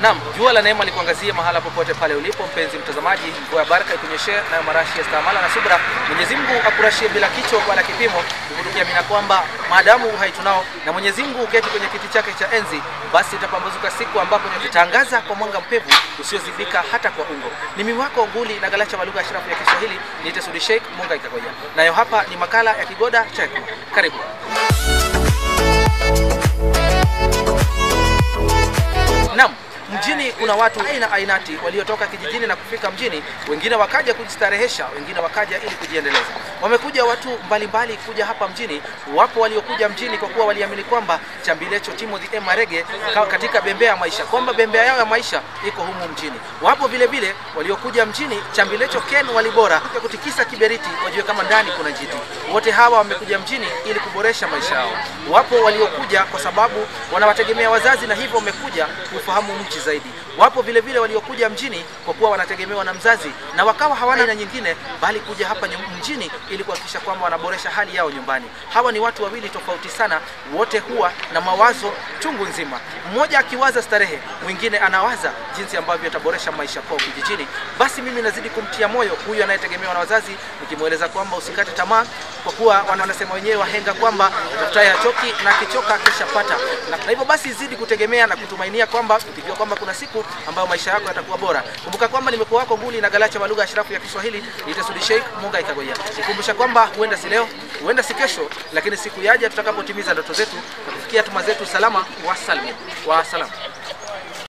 Naam, jua la neema likuangazie mahala popote pale ulipo mpenzi mtazamaji, mvua ya baraka ikunyeshee nayo marashi ya stahamala na subra. Mwenyezi Mungu akurashie bila kicho wala kipimo, tukiamini kwamba maadamu uhai tunao na Mwenyezi Mungu uketi kwenye kiti chake cha enzi, basi itapambazuka siku ambapo tutaangaza kwa mwanga mpevu usiozibika hata kwa ungo. Ni mimi wako nguli na galacha wa lugha ya shirafu ya Kiswahili, niite Sudi Sheikh Munga Ikagoja. Nayo hapa ni makala ya Kigoda cha Hekima. Karibu. Naam, mjini kuna watu aina ainati waliotoka kijijini na kufika mjini, wengine wakaja kujistarehesha, wengine wakaja ili kujiendeleza. Wamekuja watu mbalimbali mbali kuja hapa mjini. Wapo waliokuja mjini kwa kuwa waliamini kwamba Chambilecho Timothy M Marege katika bembea ya maisha, kwamba bembea yao ya maisha iko humu mjini. Wapo vile vile waliokuja mjini Chambilecho Ken Walibora kutikisa kiberiti, wajue kama ndani kuna jiti. Wote hawa wamekuja mjini ili kuboresha maisha yao. Wapo waliokuja kwa sababu wanawategemea wazazi na hivyo wamekuja kufahamu mji zaidi. Wapo vile vile waliokuja mjini kwa kuwa wanategemewa na mzazi na wakawa hawana aina nyingine bali kuja hapa mjini ili kuhakikisha kwamba wanaboresha hali yao nyumbani. Hawa ni watu wawili tofauti sana, wote huwa na mawazo chungu nzima. Mmoja akiwaza starehe, mwingine anawaza jinsi ambavyo ataboresha maisha kwao kijijini. Basi mimi nazidi kumtia moyo huyu anayetegemewa na wazazi, nikimweleza kwamba usikate tamaa, kwa kuwa wanasema wenyewe wahenga kwamba tafutaye hachoki na akichoka akishapata, na hivyo basi zidi kutegemea na kutumainia kwamba ukijua kwamba kuna siku ambayo maisha yako yatakuwa bora. Kumbuka kwamba nimekuwa wako nguli na galacha wa lugha ya shirafu ya Kiswahili, nitasudi Sheikh Munga Ikagoya. Nikumbusha kwamba huenda si leo, huenda si kesho, lakini siku yaja tutakapotimiza ndoto zetu na kufikia tuma zetu salama wa salmu wa salam.